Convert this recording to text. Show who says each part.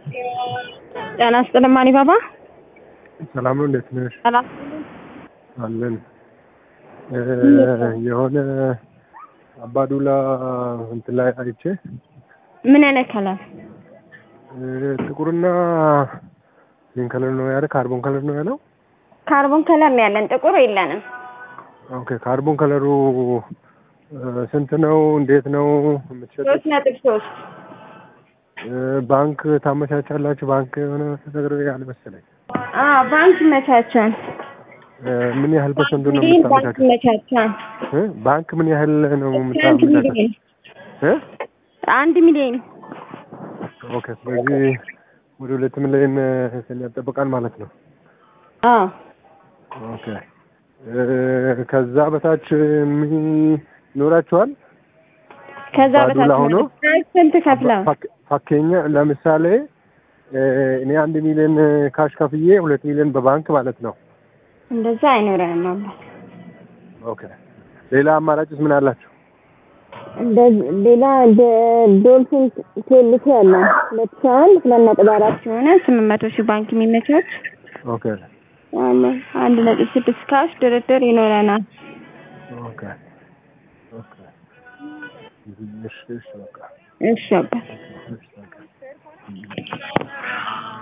Speaker 1: ጤና ይስጥልኝ ማኒ ባባ።
Speaker 2: ሰላም ነው። እንዴት ነሽ?
Speaker 1: ሰላም
Speaker 2: አለን። የሆነ አባዱላ እንትን ላይ አይቼ
Speaker 1: ምን አይነት ከለር?
Speaker 2: ጥቁርና ምን ከለር ነው ያለ? ካርቦን ከለር ነው ያለው።
Speaker 1: ካርቦን ከለር ነው ያለን፣ ጥቁር የለንም።
Speaker 2: ኦኬ። ካርቦን ከለሩ ስንት ነው? እንዴት ነው የምትሸጡት?
Speaker 1: ሶስት ነጥብ ሶስት
Speaker 2: ባንክ ታመቻቻላችሁ? ባንክ የሆነ ነገር ያለ መሰለኝ።
Speaker 1: አዎ ባንክ ይመቻቻል።
Speaker 2: ምን ያህል ፐርሰንቱ ነው
Speaker 1: ሚሊዮን ባንክ
Speaker 2: የምታመቻቸው?
Speaker 1: ይመቻቻል።
Speaker 2: እ? ባንክ ምን ያህል ነው
Speaker 1: አንድ
Speaker 2: የምታመቻቸው?
Speaker 1: ሚሊዮን
Speaker 2: እ?
Speaker 1: አንድ ሚሊዮን
Speaker 2: ኦኬ። ስለዚህ ወደ ሁለት ሚሊዮን ያጠብቃል ማለት ነው።
Speaker 1: አዎ
Speaker 2: ኦኬ። ከዛ በታች ምን ይኖራችኋል?
Speaker 1: ከዛ
Speaker 2: ባዱላ
Speaker 1: በታች
Speaker 2: ሆኖ?
Speaker 1: ስንት ከፍለው
Speaker 2: ፋክ- ፋኬኛ ለምሳሌ እኔ አንድ ሚሊዮን ካሽ ከፍዬ ሁለት ሚሊዮን በባንክ ማለት ነው።
Speaker 1: እንደዛ አይኖረንም አባት።
Speaker 2: ኦኬ። ሌላ አማራጭስ ምን አላችሁ?
Speaker 1: ሌላ ዶልፊን ቴልቲ አለ ሁለት ሺህ አንድ ሁለት ነጥብ አራት ሲሆነ ስምንት መቶ ሺህ ባንክ የሚመቻች
Speaker 2: ኦኬ
Speaker 1: አለ አንድ ነጥብ ስድስት ካሽ ድርድር ይኖረናል።
Speaker 2: ኦኬ ኦኬ። እሺ እሺ በቃ
Speaker 1: እሺ አባት
Speaker 2: እሺ በቃ